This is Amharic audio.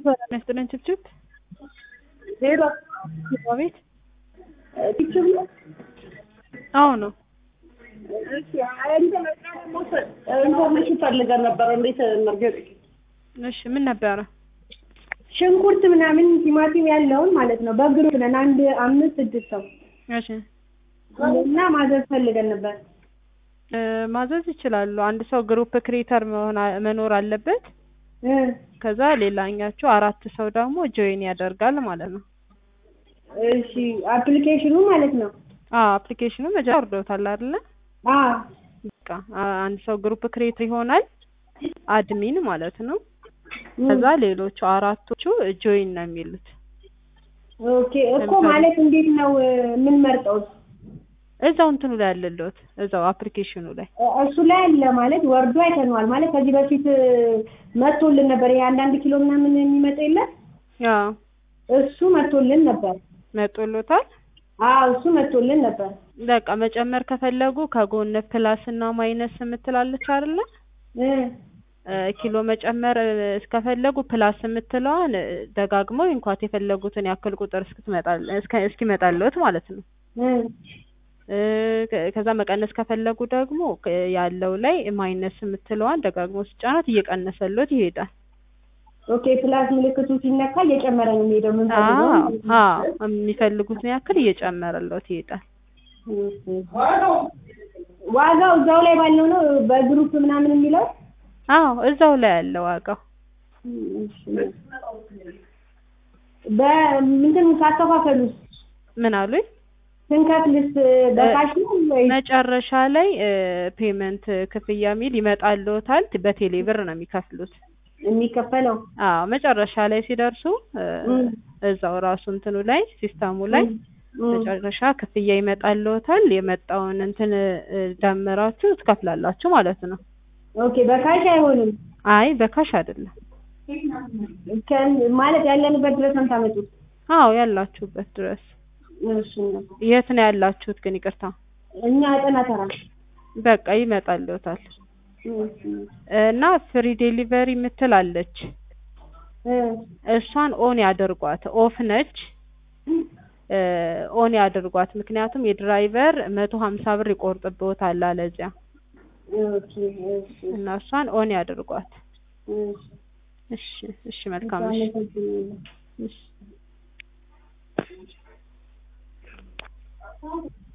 ሰላም ያስጥልን ችብችብ ሄሎ አቤት ችብችብ ነው። አዎ ነው እሺ እንትን ደግሞ ኢንፎርሜሽን ፈልገን ነበር። እንዴት መርገጥ እሺ ምን ነበረ ሽንኩርት ምናምን ቲማቲም ያለውን ማለት ነው። በግሩፕ ነን አንድ አምስት ስድስት ሰው እሺ እና ማዘዝ ፈልገን ነበር። እ ማዘዝ ይችላሉ አንድ ሰው ግሩፕ ክሬተር መሆን አ- መኖር አለበት እ ከዛ ሌላኛቸው አራት ሰው ደግሞ ጆይን ያደርጋል ማለት ነው እሺ አፕሊኬሽኑ ማለት ነው። አዎ አፕሊኬሽኑ መጀመሪያ ወርዶታል አይደለ አ በቃ አ- አንድ ሰው ግሩፕ ክሬተር ይሆናል አድሚን ማለት ነው ከዛ ሌሎቹ አራቶቹ ጆይን ነው የሚሉት ኦኬ እኮ ማለት እንዴት ነው የምንመርጠው? እዛው እንትኑ ላይ ያለልዎት እዛው አፕሊኬሽኑ ላይ እሱ ላይ አለ ማለት ወርዶ አይተነዋል ማለት ከዚህ በፊት መጥቶልን ነበር። ይሄ አንዳንድ ኪሎ ምናምን የሚመጣ የለም አዎ እሱ መጥቶልን ነበር። መጦሎታል አዎ እሱ መጥቶልን ነበር። በቃ መጨመር ከፈለጉ ከጎን ፕላስ እና ማይነስ የምትላለች አይደለ እ እ ኪሎ መጨመር እ እስከፈለጉ ፕላስ የምትለዋን እ ደጋግመው እንኳን የፈለጉትን ያክል ቁጥር እስክትመጣል እስከ እስኪመጣልዎት ማለት ነው እ እ ከ- ከዛ መቀነስ ከፈለጉ ደግሞ ክ- ያለው ላይ ማይነስ የምትለዋን ደጋግሞ ሲጫናት እየቀነሰልዎት ይሄዳል ኦኬ ፕላስ ምልክቱ ሲነካ እየጨመረ ነው የሚሄደው የምንፈልገው አዎ ማለት ነው። አዎ የሚፈልጉትን ያክል እየጨመረልዎት ይሄዳል ዋጋው እዛው ላይ ባለው ነው በግሩፕ ምናምን የሚለው አዎ እዛው ላይ ያለ ዋጋው በምንድን ካከፋፈሉስ ምን አሉኝ ስንከፍልስ በካሽ ነው ወይስ መጨረሻ ላይ ፔመንት ክፍያ የሚል ይመጣልዎታል በቴሌ ብር ነው የሚከፍሉት የሚከፈለው? አዎ መጨረሻ ላይ ሲደርሱ እ እም። እዛው ራሱ እንትኑ ላይ ሲስተሙ ላይ እም። መጨረሻ ክፍያ ይመጣልዎታል የመጣውን እንትን እ ደምራችሁ ትከፍላላችሁ ማለት ነው ኦኬ በካሽ አይሆንም አይ በካሽ አይደለም ከ- ማለት ያለንበት ድረስ ነው የምታመጡት? አዎ ያላችሁበት ድረስ እሺ ነው። የት ነው ያላችሁት ግን ይቅርታ እኛ አጠና ተራ በቃ ይመጣልዎታል እና ፍሪ ዴሊቨሪ የምትል አለች እ እሷን ኦን ያደርጓት ኦፍ ነች እ ኦን ያደርጓት ምክንያቱም የድራይቨር መቶ ሀምሳ ብር ይቆርጥብዎታል አለዚያ ኦኬ እሺ እና እሷን ኦን ያደርጓት እሺ እሺ እሺ መልካም እሺ እሺ